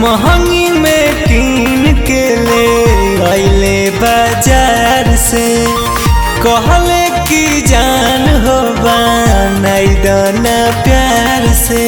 महंगी में कीन के ले अइले बाजार से कहले कि जान हो बनाई दाना प्यार से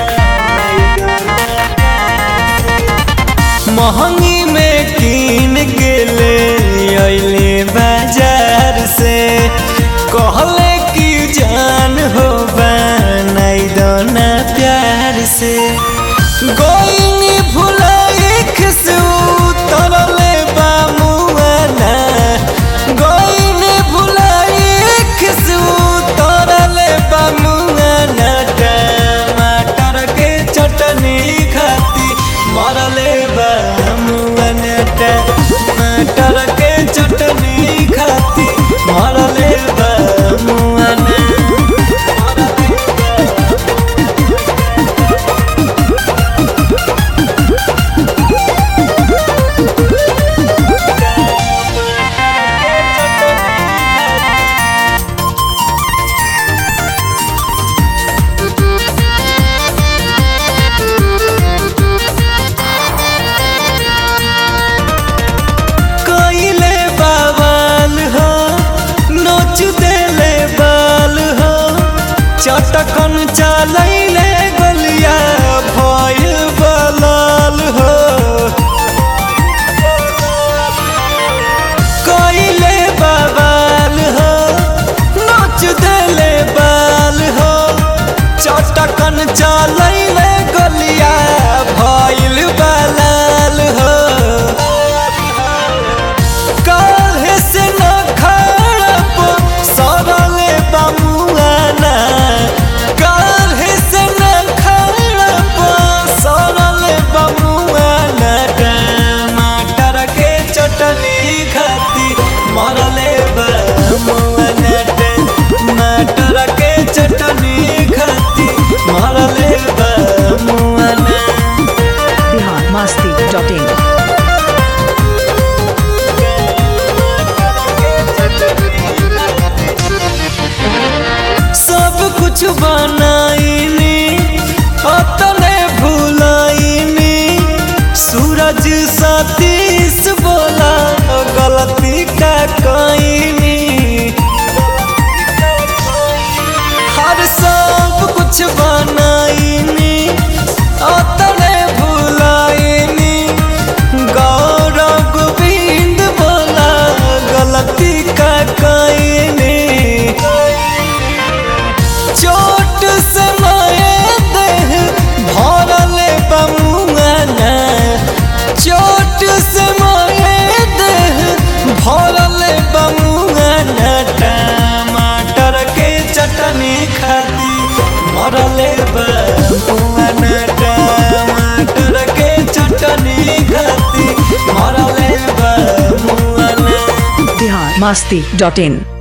महंगी में कीन के ले अइले बाजार से कहले कि जान हो बनाई दाना प्यार से गोइनी भुलाई खिसू तरले बामुआना गोइनी भुलाई खिसू तरले बामुआना टमाटर के चटनी खाती मरले बामुआना टमाटर के चटनी खाती मरले बामुआना कइले बाबाल हो नोच देले बाल हो चटकन चलैले गलिया भइल बलाल हो कइले बाबाल हो नोच देले बाल हो चटकन चलैले गलिया भइल बलाल हो काहे से न खड़प सरले बमुआना काहे से न खड़प सरले बमुआना टमाटर के चटनी खाती मरले बमुआना टमाटर के चटनी खाती मरले बमुआना बिहार मस्ती डॉट इन सब कुछ बनाईनी अपने भुलाईनी सूरज सतीश बोला गलती का कईनी हर सब कुछ बनाईनी अपने भुलाईनी गौरव गोविंद बोला गलती का कईनी चोट से माए देह भरले बमुआना चोट से माए देह भरले बमुआना टमाटर के चटनी खाती मरले बमुआना टमाटर के चटनी खाती मरले बमुआना बिहार मस्ती डॉट इन